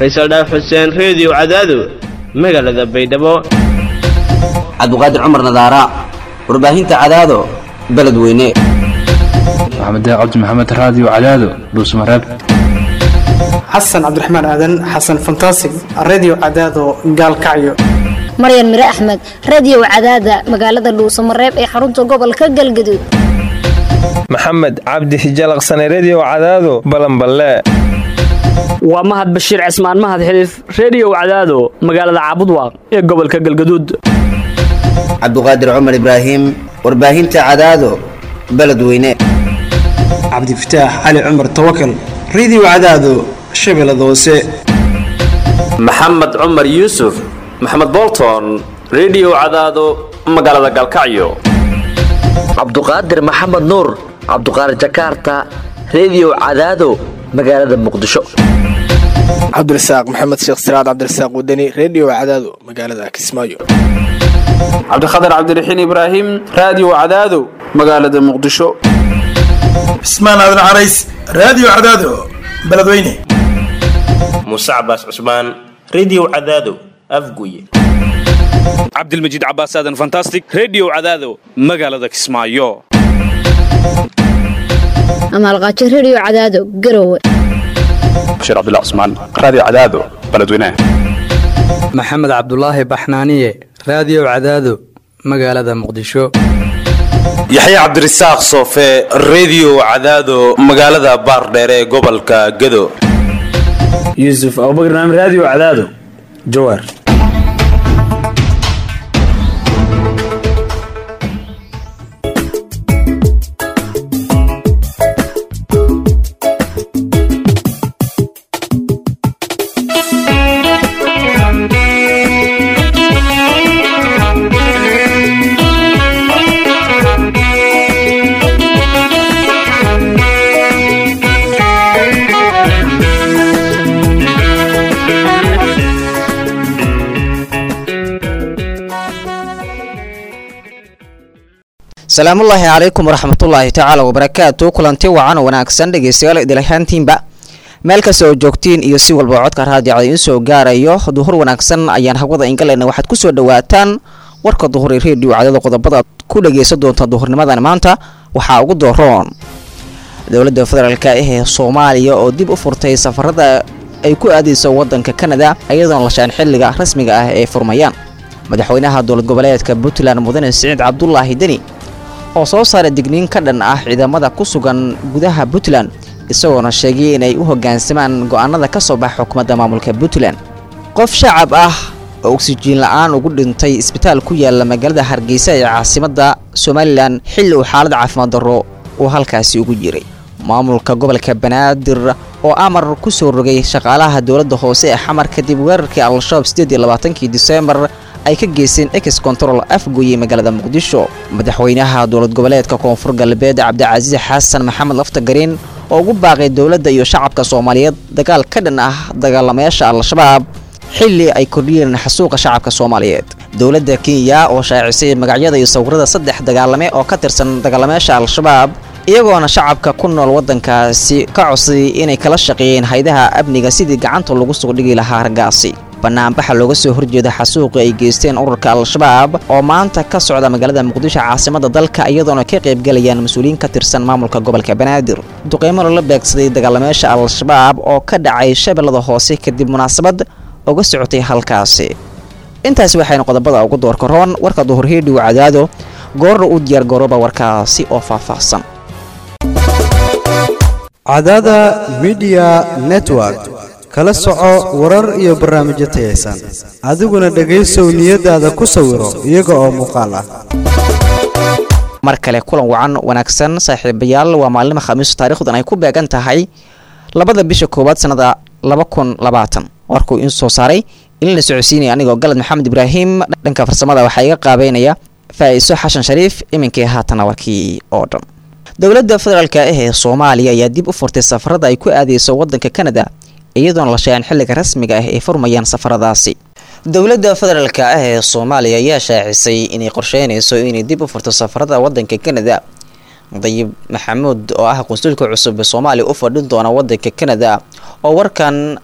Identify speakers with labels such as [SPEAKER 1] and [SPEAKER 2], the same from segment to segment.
[SPEAKER 1] faysal dhaaf xuseen reediyo cadaado magaalada baydhabo
[SPEAKER 2] cabdiqaadir cumar nadaara warbaahinta cadaado beledweyne
[SPEAKER 3] maxamed cabdi maxamed raadiyo cadaado dhuusmareeb
[SPEAKER 4] xasan cabdiraxmaan aadan xasan fantasig redio cadaado gaalkacyo
[SPEAKER 5] maryan mire axmed radiyow cadaada magaalada dhuusamareeb ee xarunta gobolka galgaduud
[SPEAKER 6] maxamed cabdi hijalaqsane rediyo cadaado balanballe
[SPEAKER 7] waa mahad bashiir cismaan mahad xiliif rediyow cadaado magaalada caabudwaaq ee gobolka galgaduud
[SPEAKER 2] cabdiqaadir cumar ibraahim warbaahinta cadaado beledweyne
[SPEAKER 4] cabdifataax cali cumar tawakal redio cadaado shabeellada hoose
[SPEAKER 8] maxamed cumar yuusuf maxamed bolton rediyo cadaado magaalada galkacyo
[SPEAKER 9] cabduqaadir maxamed nuur cabduqaadir jakaarta rediyo cadaado magaalada muqdisho
[SPEAKER 10] cabdirasaaq maxamed sheekh siraad cabdirasaaq wadani rediyo cadaado magaalada kismaayo
[SPEAKER 11] cabdikhatar cabdiraxiin ibraahim raadiyo cadaado magaalada muqdisho
[SPEAKER 12] cismaan aadan carays raadiyo cadaado beledweyne
[SPEAKER 13] muuse cabaas cusmaan rediyo cadaado afguye
[SPEAKER 14] cabdilmajiid cabaas aadan fantastic rediyo cadaado magaalada kismaayo
[SPEAKER 5] amaalqaajo rediyo cadaado garowe
[SPEAKER 3] bashiir cabdilla cusmaan raadiyo cadaado beledweyne
[SPEAKER 15] maxamed cabdulaahi baxnaaniye raadiyo cadaado magaalada muqdisho
[SPEAKER 16] yaxya cabdirasaaq soofe rediyo cadaado magaalada baardheere ee gobolka gado
[SPEAKER 17] yuusuf abubakar naam raadiyo cadaado jawaar
[SPEAKER 18] salaamullaahi calaykum waraxmatullaahi tacaala wabarakaatu kulanti wacan oo wanaagsan dhegeystayaal idilahaantiinba meel kasta oo joogtiin iyo si walba codka raadiocda idiin soo gaarayo duhur wanaagsan ayaan hawada ingaleyna waxaad ku soo dhawaataan warka duhur ee reediyo cadada qodobada aad ku dhageysan doonta duhurnimadan maanta waxaa ugu dooroon dowladda federaalk ee soomaaliya oo dib u furtay safarada ay ku aadayso wadanka kanada iyadoona lashaan xilliga rasmiga ah ee furmayaan madaxweynaha dowlad goboleedka puntland mudane siciid cabdulaahi deni oo soo saara digniin ka dhan ah ciidamada ku sugan gudaha puntland isagoona sheegay inay u hoggaansamaan go'aanada ka soo baxa xukuumadda maamulka puntland qof shacab ah oo oksijiin la'aan ugu dhintay isbitaal ku yaala magaalada hargeysa ee caasimadda somalilan xilli uu xaalad caafimaad darro uu halkaasi ugu jiray maamulka gobolka banaadir oo amar ku soo rogay shaqaalaha dowladda hoose ee xamar kadib weerarkii al-shabaab sideed iyo labaatankii diseembar ay ka geysteen ex control afgoye magaalada muqdisho madaxweynaha dowlad goboleedka koonfur galbeed cabdicasiis xasan maxamed laftagariin oo ugu baaqay dowladda iyo shacabka soomaaliyeed dagaal ka dhan ah dagaalamayaasha al-shabaab xilli ay kordhiyeen xasuuqa shacabka soomaaliyeed dowladda kenya oo shaacisay magacyada iyo sawirada saddex dagaalame oo ka tirsan dagaalamayaasha al-shabaab iyagoona shacabka ku nool waddankaasi ka codsaday inay kala shaqeeyeen haydaha amniga sidii gacanta lagu soo dhigi lahaa raggaasi banaanbaxa looga soo horjeeda xasuuqi ay geysteen ururka al-shabaab oo maanta ka socda magaalada muqdisho caasimada dalka iyadoona ka qaybgalayaan mas-uuliyiin ka tirsan maamulka gobolka banaadir duqeymo loola beegsaday dagaalamayaasha al-shabaab oo ka dhacay shabeellada hoose kadib munaasabad uga socotay halkaasi intaasi waxaynu qodobada ugu doorka roon warka duhur hiidhiw cadaado goorna u diyaar garooba warkaasi oo faahfaahsan
[SPEAKER 19] cadaada midiya network kala soco warar iyo barnaamijyo tayaysan adiguna dhegaysow niyadaada ku sawiro iyaga oo muuqaal ah
[SPEAKER 18] mar kale kulan wacan wanaagsan saaxiibayaal waa maalima khamiisu taarikhdan ay ku beegan tahay labada bisha koowaad sannada laba kun labaatan warkuu in soo saaray in la socodsiinaya anigoo galad maxamed ibraahim dhanka farsamada waxaa iga qaabeynaya faa'iiso xashan shariif iminkii haatana warkii oo dhan dowladda federaalk ah ee soomaaliya ayaa dib u furtay safarada ay ku aadeyso wadanka kanada iyadoona la sheegan xilliga rasmiga ah ay furmayaan safaradaasi dowladda federaalk ah ee soomaaliya ayaa shaacisay inay qorsheynayso inay dib u furto safarada wadanka kanada dayib maxamuud oo ah qunsulka cusub ee soomaaliya u fadhin doona wadanka kanada oo warkan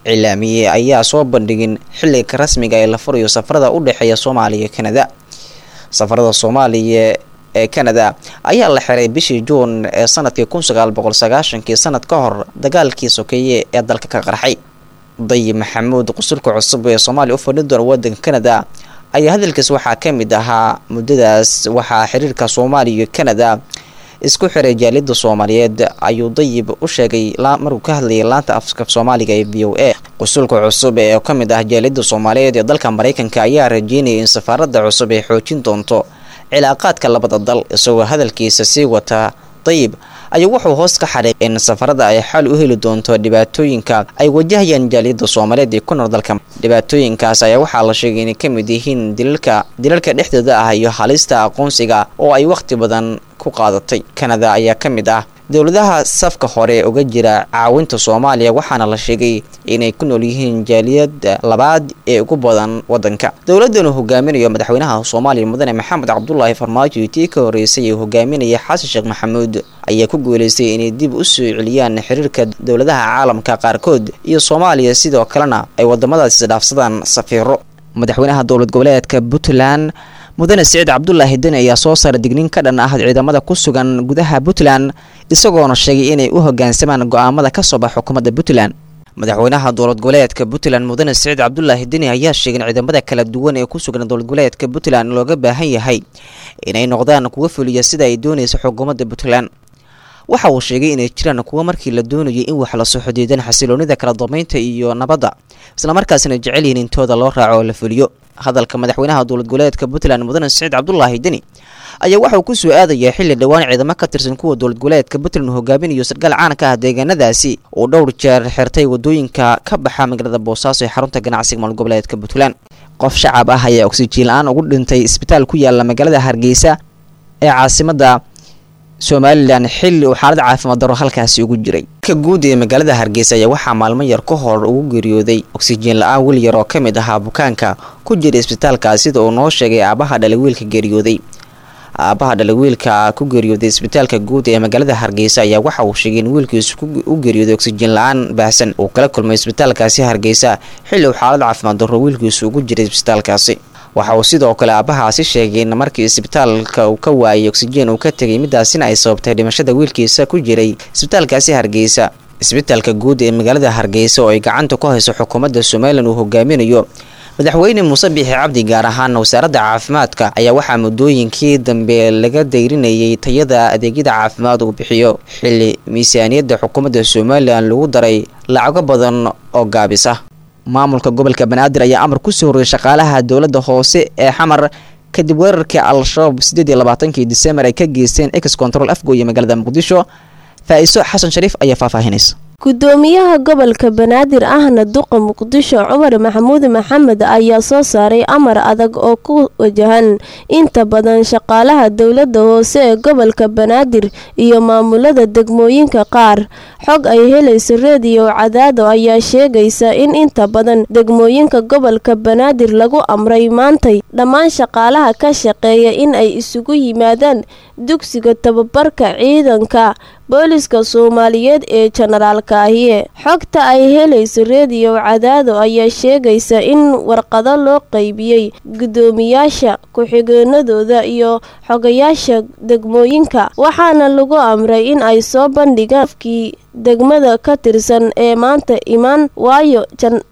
[SPEAKER 18] cilaamiye ayaa soo bandhigin xilliga rasmiga ee la furayo safarada u dhexeeya soomaaliya iyo kanada safarada soomaaliya ee kanada ayaa la xiray bishii juun ee sanadkii kun sagaal boqol sagaashankii sanad ka hor dagaalkii sokeeye ee dalka ka qarxay dayib maxamuud qusulka cusub ee soomaaliya u fadhin doona wadanka kanada ayaa hadalkiis waxaa ka mid ahaa muddadaas waxaa xiriirka soomaaliya iyo kanada isku xiray jaaliyada soomaaliyeed ayuu dayib u sheegay markuu ka hadlayay laanta afka soomaaliga ee v o a qusulka cusub ee ka mid ah jaaliyada soomaaliyeed ee dalka mareykanka ayaa rajeynayay in safaarada cusub ay xoojin doonto cilaaqaadka labada dal isagoo hadalkiisa sii wata dayib ayaa wuxuu hoos ka xadhay in safarada ay xal u heli doonto dhibaatooyinka ay wajahayaan jaaliyada soomaaliyeed ee ku nool dalka dhibaatooyinkaas ayaa waxaa la sheegay inay kamid yihiin dilalka dilalka dhexdooda ah iyo halista aqoonsiga oo ay waqti badan ku qaadatay kanada ayaa ka mid ah dowladaha safka hore uga jira caawinta soomaaliya waxaana la sheegay inay ku nool yihiin jaaliyada labaad ee ugu badan wadanka dowladan uu hogaaminayo madaxweynaha soomaaliya mudane maxamed cabdulaahi farmaajo tii ka horeysay uu hogaaminaya xasan sheekh maxamuud ayaa ku guuleystay inay dib u soo celiyaan xiriirka dowladaha caalamka qaarkood iyo soomaaliya sidoo kalena ay wadamadaas isdhaafsadaan safiiro madaxweynaha dowlad goboleedka puntland mudane siciid cabdulaahi deni ayaa soo saaray digniin ka dhan ah ciidamada ku sugan gudaha puntland isagoona sheegay inay u hogaansamaan go-aamada ka soo baxa xukuumadda puntland madaxweynaha dowlad goboleedka puntland mudane siciid cabdulaahi deni ayaa sheegay in ciidamada kala duwan ee ku sugan dowlad goboleedka puntland looga baahan yahay inay noqdaan kuwa fuliya sida ay doonaysa xukuumadda puntland waxa uu sheegay inay jiraan kuwa markii la doonayay in wax lasoo xodiidan xasiloonida kala dambeynta iyo nabadda islamarkaasina jecel yihiin intooda loo raaco oo la fuliyo hadalka madaxweynaha dowlad goboleedka puntland mudane siciid cabdulaahi deni ayaa waxa uu ku soo aadayaa xilli dhowaan ciidamo ka tirsan kuwa dowlad goboleedka puntland uu hogaaminayo sarkaal caan ka ah deegaanadaasi uu dhowr jeer xirtay wadooyinka ka baxa magaalada boosaaso ee xarunta ganacsiga maal goboleedka puntland qof shacab ah ayaa oksijiin la-aan ugu dhintay isbitaal ku yaala magaalada hargeysa ee caasimada somalilan xilli uu xaalad caafimaad daro halkaasi ugu jiray ka guud ee magaalada hargeysa ayaa waxaa maalmo yar ka hor ugu geeriyooday oksijiin la-aan wiil yar oo ka mid ahaa bukaanka ku jira isbitaalka sida uu noo sheegay aabaha dhalay wiilka geeriyooday aabaha dhalay wiilka ku geeriyooday isbitaalka guud ee magaalada hargeysa ayaa waxa uu sheegay in wiilkiisu u geeriyooday oksijiin la-aan baahsan uu kala kulmay isbitaalkaasi hargeysa xilli uu xaalad caafimaad daro wiilkiisu ugu jiray isbitaalkaasi waxa uu sidoo kale aabahaasi sheegay in markii isbitaalka uu ka waayay oksijiin uu ka tegay midaasina ay sababtay dhimashada wiilkiisa ku jiray isbitaalkaasi hargeysa isbitaalka guud ee magaalada hargeysa oo ay gacanta ku hayso xukuumadda somalilan uu hogaaminayo madaxweyne muuse biixi cabdi gaar ahaan wasaaradda caafimaadka ayaa waxaa muddooyinkii dambe laga dayrinayay tayada adeegyada caafimaad uu bixiyo xilli miisaaniyadda xukuumadda somalilan lagu daray lacago badan oo gaabis ah maamulka gobolka banaadir ayaa amar kusoo horreeyay shaqaalaha dowladda hoose ee xamar kadib weerarkii al-shabaab sideed iyo labaatankii disembar ay ka geysteen ex control afgooye magaalada muqdisho faa-iso xasan shariif ayaa faahfaahinaysa
[SPEAKER 20] gudoomiyaha gobolka banaadir ahna duqa muqdisho cumar maxamuud maxamed ayaa soo saaray amar adag oo ku wajahan inta badan shaqaalaha dowlada hoose ee gobolka banaadir iyo maamulada degmooyinka qaar xog ay helayso reediyo cadaado ayaa sheegaysa in inta badan degmooyinka gobolka banaadir lagu amray maantay dhammaan shaqaalaha ka shaqeeya in ay isugu yimaadaan dugsiga tababarka ciidanka booliska soomaaliyeed ee jenaraalka ahiye xogta ay helayso reediyo cadaado ayaa sheegaysa in warqado loo qaybiyey gudoomiyaasha ku-xigeenadooda iyo xogayaasha degmooyinka waxaana lagu amray in ay soo bandhigaan afkii degmada ka tirsan ee maanta imaan waayo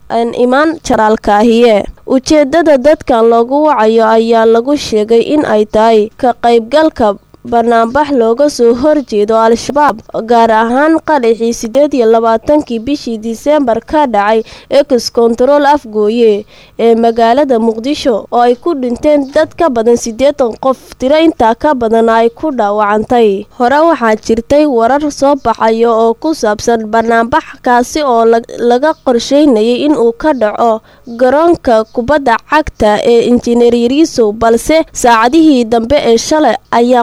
[SPEAKER 20] imaan janaraalka ahiye ujeedada dadkan loogu wacayo ayaa lagu sheegay in ay tahay ka qaybgalka banaanbax looga soo horjeedo al-shabaab gaar ahaan qaraxii sideed iyo labaatankii bishii disembar ka dhacay ex control afgooye ee magaalada muqdisho oo ay ku dhinteen dad ka badan siddeetan qof tiro intaa ka badan ay ku dhaawacantay hore waxaa jirtay warar soo baxaya oo ku saabsan banaanbax kaasi oo laga qorsheynayay inuu ka dhaco garoonka kubadda cagta ee injineer yariisow balse saacadihii dambe ee shalay ayaa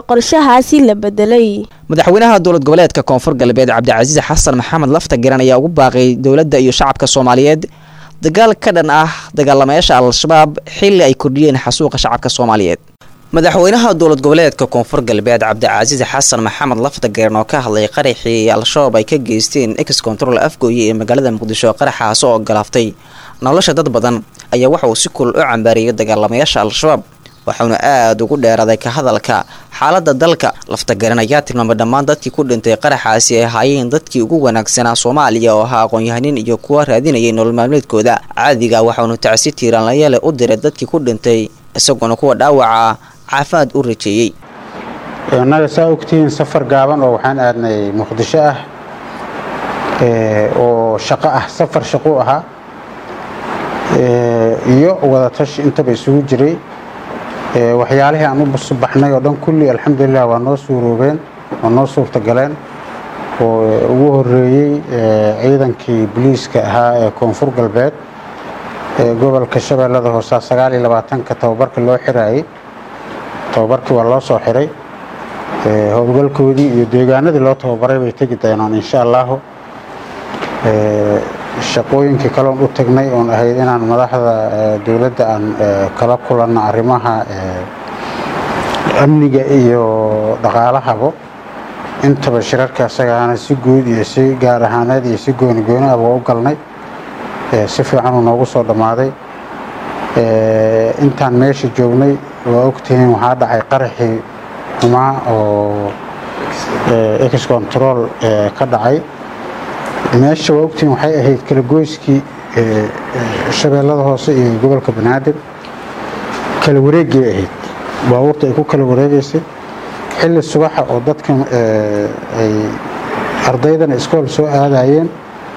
[SPEAKER 18] madaxweynaha dowlad goboleedka koonfur galbeed cabdicasiis xasan maxamed lafta garan ayaa ugu baaqay dowladda iyo shacabka soomaaliyeed dagaal ka dhan ah dagaalamayaasha al-shabaab xilli ay kordhiyeen xasuuqa shacabka soomaaliyeed madaxweynaha dowlad goboleedka koonfur galbeed cabdicasiis xasan maxamed laftageern oo ka hadlay qaraxii al-shabaab ay ka geysteen ex control afgooye ee magaalada muqdisho qaraxaas oo galaaftay nolosha dad badan ayaa waxa uu si kulul u cambaariyay dagaalamayaasha al-shabaab waxauna aada ugu dheeraaday ka hadalka xaalada dalka laftageran ayaa tilmaamay dhammaan dadkii ku dhintay qaraxaasi ay ahaayeen dadkii ugu wanaagsanaa soomaaliya oo ahaa aqoon-yahanin iyo kuwa raadinayay nolol maalmeedkooda caadiga waxaunu tacsi tiiraanlayaale u diray dadkii ku dhintay isagoona kuwa dhaawaca caafimaad u rajeeyey
[SPEAKER 21] innaga saa ogtihiin safar gaaban oo waxaan aadnay muqdisho ah oo shaqo ah safar shaqo ahaa iyo wadatashi intaba isugu jiray waxyaalihii aan u baxnay oo dhan kulli alxamdulilah waa noo suuroobeen waa noo suurtagaleen oo ugu horeeyey ciidankii boliiska ahaa ee koonfur galbeed ee gobolka shabeellada hoose sagaal iyo labaatanka tababarka loo xiraayey tababarkii waa loo soo xiray howlgalkoodii iyo deegaanadii loo tababaray bay tegi doonaan insha allahu shaqooyinkii kaloon u tagnay oon ahayd inaan madaxda dowladda aan kala kulanno arrimaha amniga iyo dhaqaalahabo intaba shirarka asagaana si guud iyo si gaar ahaaneed iyo si gooni gooni ah waa u galnay si fiican uu noogu soo dhammaaday intaan meesha joognay waa ogtihiin waxaa dhacay qaraxii xumaa oo ex control ka dhacay meesha waa ogtihiin waxay ahayd kala goyskii shabeellada hoose iyo gobolka banaadir kala wareegay ahayd baabuurta ay ku kala wareegaysay xilli subaxa oo dadka ay ardaydana iskool soo aadayeen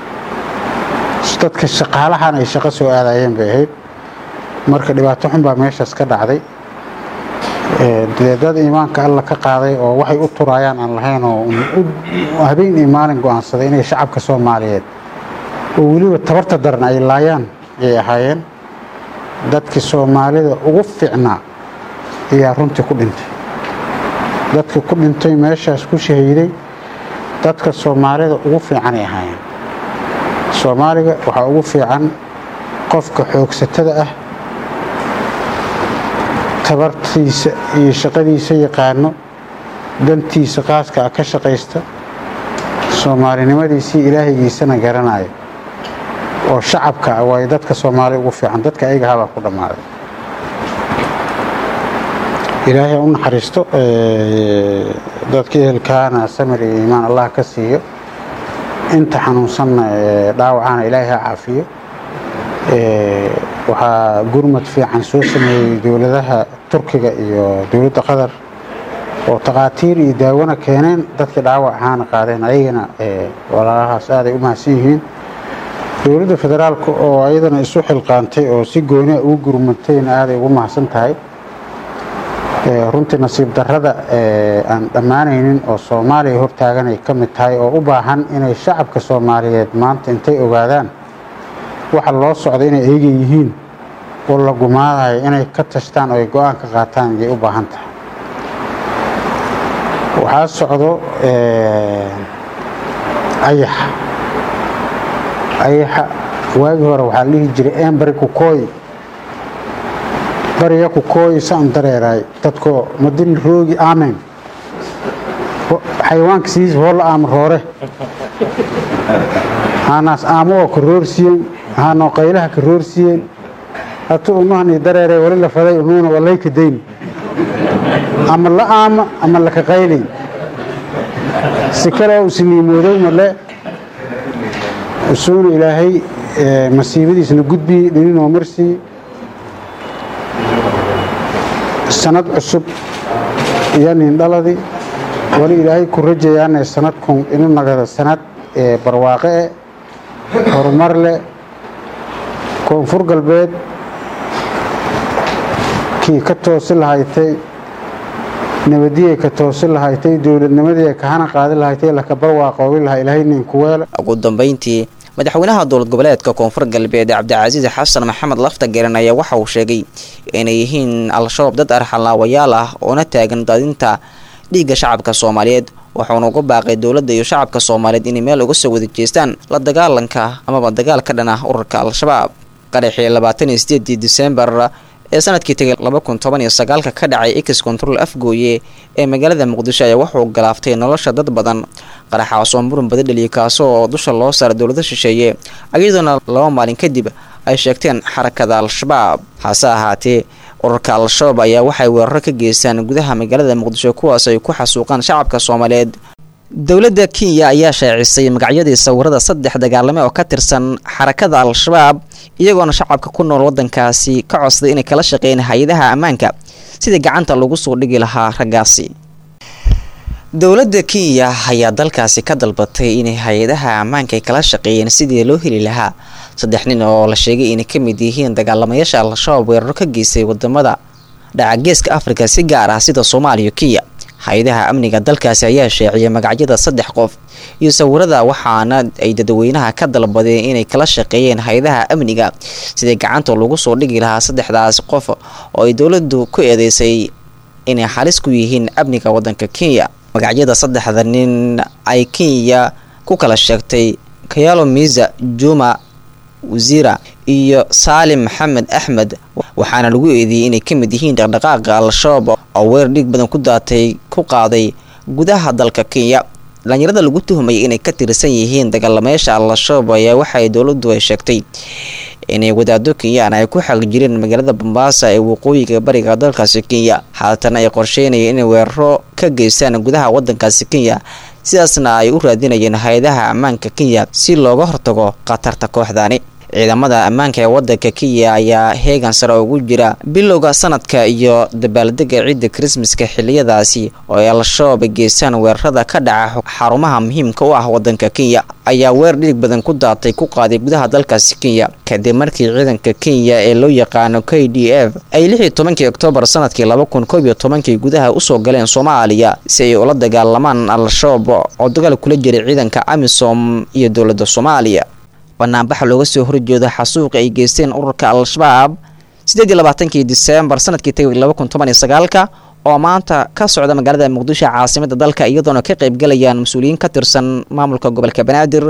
[SPEAKER 21] dadka shaqaalahana ay shaqo soo aadayeen bay ahayd marka dhibaato xun baa meeshaas ka dhacday dee dad iimaanka alla ka qaaday oo waxay u turaayaan aan lahayn oo habeen iyo maalin go-aansaday inay shacabka soomaaliyeed oo weliba tabarta daran ay laayaan ayay ahaayeen dadkii soomaalida ugu fiicnaa ayaa runtii ku dhintay dadka ku dhintay meeshaas ku shahiiday dadka soomaalida ugu fiicanay ahaayeen soomaaliga waxaa ugu fiican qofka xoogsatada ah tabartiisa iyo shaqadiisa yaqaano dantiisa qaaska ah ka shaqaysta soomaalinimadiisii ilaahaygiisana garanaya oo shacabka ah waayo dadka soomaali ugu fiican dadka ayaga habaa ku dhammaaday ilaahay u naxariisto dadka ehelkaana samir iyo iimaan allah ka siiyo inta xanuunsanna dhaawacana ilaahay ha caafiyo waxaa gurmad fiican soo sameeyey dowladaha turkiga iyo dowladda qatar oo takhaatiir iyo daawona keeneen dadkii dhaawac ahaana qaadeen ayagana walaalahaas aaday u mahadsan yihiin dowladda federaalka oo ayadana isu xilqaantay oo si gooniha ugu gurmatayna aaday ugu mahadsan tahay runtii nasiib darrada aan dhammaanaynin oo soomaaliya hortaagan ay ka mid tahay oo u baahan inay shacabka soomaaliyeed maanta intay ogaadaan waxa loo socda inay eega yihiin oo la gumaadayo inay ka tashtaan oo ay go-aan ka qaataan ayay u baahan tahay waxaa socdo ayaxa ayaxa waagii hore waxaa la dhihi jiray embari kukooy bariya kukooy saan dareeraay dadkoo madin roogi aamen xayawaanka sidiisa hoola aama roore haanaas aamo oo karoorsiyen haanoo qaylaha karoorsiyen hatu umahani dareere wali la faday unuuna walayka dayn ama la aama ama laka qaylay si kaleo isniimooday male usuuna ilaahay masiibadiisna gudbiyey dhininoo marsii sanad cusub iyo nindhaladi wali ilaahay ku rajayaane sanadkun inu nagada sanad barwaaqe e horumar leh koonfur galbeed kii ka toosi lahaytay nabadiyay ka toosi lahaytay dowladnimadii kahana qaadi lahaytay laka barwaaqoobi lahaa ilaahay ninkuweele
[SPEAKER 18] ugu dambeyntii madaxweynaha dowlad goboleedka koonfur galbeed cabdicasiis xasan maxamed laftageran ayaa waxa uu sheegay inay yihiin al-shabaab dad arxalaawayaal ah oona taagan daadinta dhiigga shacabka soomaaliyeed wuxuuna uga baaqay dowladda iyo shacabka soomaaliyeed inay meel uga soo wada jeestaan la dagaalanka amaba dagaal ka dhan ah ururka al-shabaab qaraxii labaatan iyo sideedii disembar ee sanadkii tegay laba kun toban iyo sagaalka ka dhacay ex control afgooye ee magaalada muqdisho ayaa wuxuu galaaftay nolosha dad badan qaraxaas oo muran bada dheliyay kaasoo dusha loo saaray dowlada shisheeye iyadoona laba maalin kadib ay sheegteen xarakada al-shabaab hase ahaatee ururka al-shabaab ayaa waxay weeraro ka geystaan gudaha magaalada muqdisho kuwaas ay ku xasuuqaan shacabka soomaaliyeed dowladda kenya ayaa shaacisay magacyadii sawirada saddex dagaalame oo ka tirsan xarakada al-shabaab iyagoona shacabka ku nool wadankaasi ka codsaday inay kala shaqeeyeen hay-adaha ammaanka sidii gacanta lagu soo dhigi lahaa raggaasi dowladda kenya ayaa dalkaasi ka dalbatay inay hay-adaha ammaanka ay kala shaqeeyeen sidii loo heli lahaa saddex nin oo la sheegay inay ka mid yihiin dagaalamayaasha al-shabaab weeraro ka geystay wadamada dhaca geeska afrika si gaar ah sida soomaaliya kenya hay-adaha amniga dalkaasi ayaa sheeciyay magacyada saddex qof iyo sawirada waxaana ay dadweynaha ka dalbadeen inay kala shaqeeyeen hay-adaha amniga sidii gacanta lagu soo dhigi lahaa saddexdaas qof oo ay dowladdu ku eedeysay inay halis ku yihiin amniga wadanka kenya magacyada saddexda nin ay kenya ku kala sheegtay kayalo miza juma wasiira iyo saalim maxamed axmed waxaana lagu eedeeyey inay ka mid yihiin dhaqdhaqaaqa al-shabaab oo weer dhiig badan ku daatay ku qaaday gudaha dalka kenya dhalinyarada lagu tuhmayay inay ka tirsan yihiin dagaalamayaasha al-shabaab ayaa waxaay dowladdu ay sheegtay inay wadaado kenyaan ay ku xaqi jireen magaalada bombaasa ee waqooyiga bariga dalkaasi kenya haatan ay qorsheynayeen inay weeraro ka geystaan gudaha wadankaasi kenya sidaasna ay u raadinayeen hay-adaha ammaanka kenya si looga hortago khatarta kooxdaani ciidamada ammaanka ee wadanka kenya ayaa heegan sare ugu jira bilowga sanadka iyo dabaaldega ciidda krismaska xiliyadaasi oo ay al-shabaab geystaan weerarada ka dhaca xarumaha muhiimka u ah wadanka kenya ayaa weer dhiig badan ku daatay ku qaaday gudaha dalkaasi kenya kadib markii ciidanka kenya ee loo yaqaano k d f ay lix iyo tobankii oktoobar sanadkii laba kun koob iyo tobankii gudaha usoo galeen soomaaliya si ay ula dagaalamaan al-shabaab oo dagaal kula jiray ciidanka amisom iyo dowladda soomaaliya banaanbaxa looga soo horjeedo xasuuqi ay geysteen ururka al-shabaab sideed iyo labaatankii diseembar sanadkii tagay laba kun toban iyo sagaalka oo maanta ka socda magaalada muqdisho caasimada dalka iyadoona ka qaybgalayaan mas-uuliyiin ka tirsan maamulka gobolka banaadir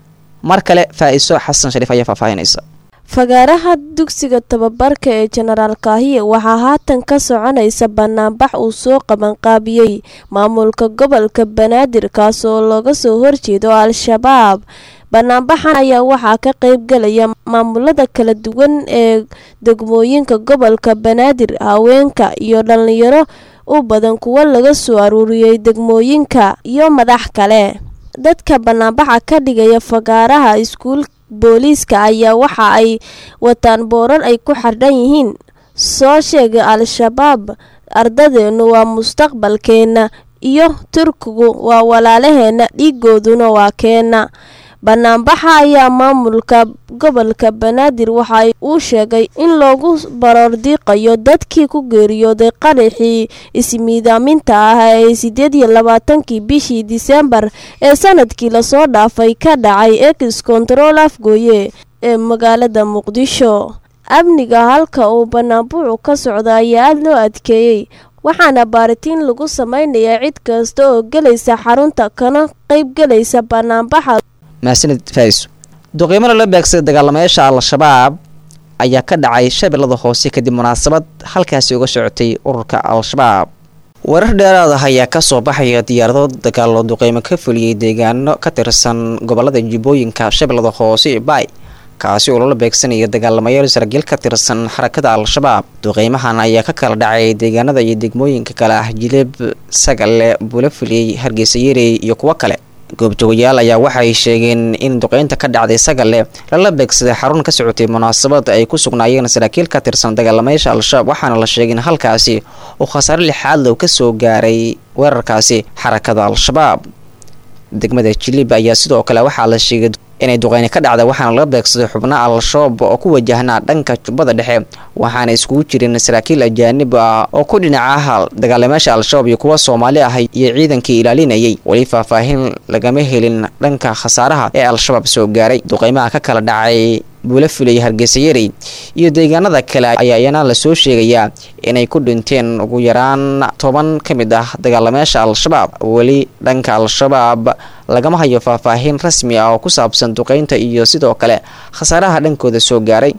[SPEAKER 18] mar kale faa-iso xasan shariif ayaa faahfaahinaysa
[SPEAKER 20] fagaaraha dugsiga tababarka ee jenaraal kaahiye waxaa haatan ka soconaysa banaanbax uu soo qabanqaabiyey maamulka gobolka banaadir kaasoo looga soo horjeedo al-shabaab banaanbaxan ayaa waxaa ka qeybgalaya maamulada kala duwan ee degmooyinka gobolka banaadir haweenka iyo dhalinyaro u badan kuwo laga soo aruuriyey degmooyinka iyo madax kale dadka banaanbaxa ka dhigaya fagaaraha iskuul booliiska ayaa waxa ay wataan boorar ay ku xardhan yihiin soo sheegay al-shabaab ardadeennu waa mustaqbalkeenna iyo turkigu waa walaalaheenna dhiigooduna waa keenna banaanbaxa ayaa maamulka gobolka banaadir waxa uu sheegay in loogu baroordiiqayo dadkii ku geeriyooday qaraxii ismiidaaminta ah ee sideed iyo labaatankii bishii disembar ee sanadkii lasoo dhaafay ka dhacay ex control afgooye ee magaalada muqdisho amniga halka uu banaanbuucu ka socda ayaa aada loo adkeeyey waxaana baaritiin lagu sameynayaa cid kasta oo gelaysa xarunta kana qeybgelaysa banaanbaxa
[SPEAKER 18] mahadsanid faiso duqiimo lala beegsaday dagaalamayaasha al-shabaab ayaa ka dhacay shabeellada hoose kadib munaasabad halkaasi uga socotay ururka al-shabaab warar dheeraad ah ayaa kasoo baxaya diyaarado dagaalo duqeymo ka fuliyey deegaano ka tirsan gobolada jibooyinka shabeellada hoose ee baay kaasi oo lala beegsanaya dagaalamayaal saraakiil ka tirsan xarakada al-shabaab duqeymahan ayaa ka kala dhacay deegaanada iyo degmooyinka kale ah jilib sagale bulafuliyey hargeysa yarey iyo kuwo kale goobjoogayaal ayaa waxay sheegeen in duqeynta ka dhacday sagale lala beegsaday xarun ka socotay munaasabad ay ku sugnaayeen saraakiil ka tirsan dagaalamayaasha al-shabaab waxaana la sheegay in halkaasi uu khasaare lixaad low ka soo gaaray weerarkaasi xarakada al-shabaab degmada jilib ayaa sidoo kale waxaa la sheegay inay duqeyni ka dhacda waxaana laga beegsaday xubno al-shabaab oo ku wajahnaa dhanka jubbada dhexe waxaana iskugu jireen saraakiil ajaanib ah oo ku dhinacaha dagaalamayaasha al-shabaab iyo kuwa soomaali ah iyo ciidankii ilaalinayay weli faahfaahin lagama helin dhanka khasaaraha ee al-shabaab soo gaaray duqeymaha ka kala dhacay buula fulay hargeysa yarey iyo deegaanada kale ayaa iyana lasoo sheegayaa inay ku dhinteen ugu yaraan toban ka mid ah dagaalamayaasha al-shabaab weli dhanka al-shabaab lagama hayo faahfaahin rasmi ah oo ku saabsan duqeynta iyo sidoo kale khasaaraha dhankooda soo gaaray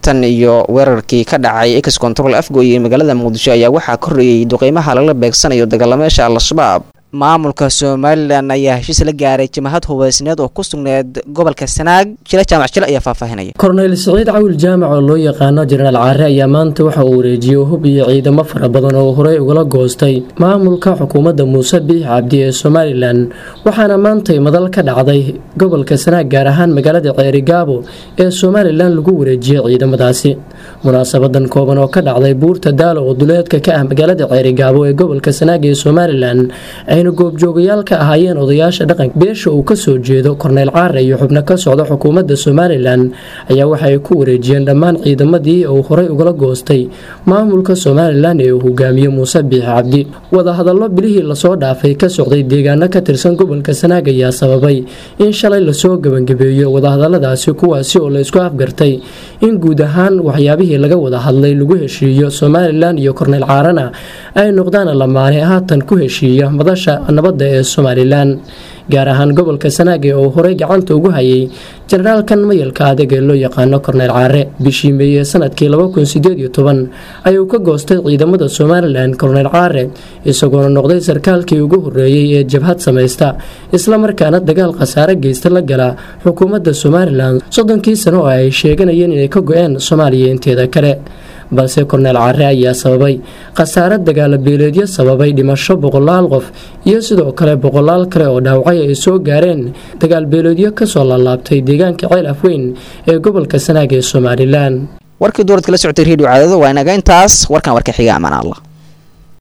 [SPEAKER 18] tan iyo weerarkii ka dhacay ex control afgoy ee magaalada muqdisho ayaa waxaa korreeyey duqeymaha lala beegsanayo dagaalameesha al-shabaab maamulka somalilan ayaa heshiis la gaaray jamahad hubeysneed oo ku sugneed gobolka sanaag jile jaamac jile ayaa faahfaahinaya
[SPEAKER 1] korneyl siciid cawil jaamac oo loo yaqaano jenaraal caare ayaa maanta waxa uu wareejiyey hub iyo ciidamo fara badan oo horey ugala goostay maamulka xukuumadda muuse biix cabdi ee somalilan waxaana maantay madal ka dhacday gobolka sanaag gaar ahaan magaalada ceerigaabo ee somalilan lagu wareejiyey ciidamadaasi munaasabadan kooban oo ka dhacday buurta daalo oo duleedka ka ah magaalada ceerigaabo ee gobolka sanaag ee somalilan ayna goobjoogayaal ka ahaayeen odayaasha dhaqanka beesha uu kasoo jeedo korneyl caare iyo xubno ka socda xukuumadda somalilan ayaa waxa ay ku wareejiyeen dhammaan ciidamadii uu horey ugala goostay maamulka somalilan ee uu hogaamiye muuse biix cabdi wadahadallo bilihii lasoo dhaafay ka socday deegaano ka tirsan gobolka sanaag ayaa sababay in shalay lasoo gebangabeeyo wadahadaladaasi kuwaasi oo laysku afgartay in guud ahaan waxyaabihii laga wada hadlay lagu heshiiyo somalilan iyo korneyl caarena ay noqdaan lamaane haatan ku heshiiya madasha nabadda ee somalilan gaar ahaan gobolka sanaag ee uu horey gacanta ugu hayay jenaraalkan mayalka adag ee loo yaqaano korneyl caare bishii meeye sanadkii ayuu ka goostay ciidamada somalilan korneyl caare isagoona noqday sarkaalkii ugu horeeyey ee jabhad samaysta islamarkaana dagaal khasaare geysta la gala xukuumadda somalilan soddonkii sano oo ay sheeganayeen inay ka go-een soomaaliya inteeda kale balse korneyl caare ayaa sababay khasaare dagaala beeleedyo sababay dhimasho boqolaal qof iyo sidoo kale boqolaal kale oo dhaawacay ay soo gaareen dagaal beeleedyo kasoo laalaabtay deegaanka ceel afweyn ee gobolka sanaag ee somalilan
[SPEAKER 18] warkii dowladka la socotay redio caadado waa inaga intaas warkan warka xiga amaan allah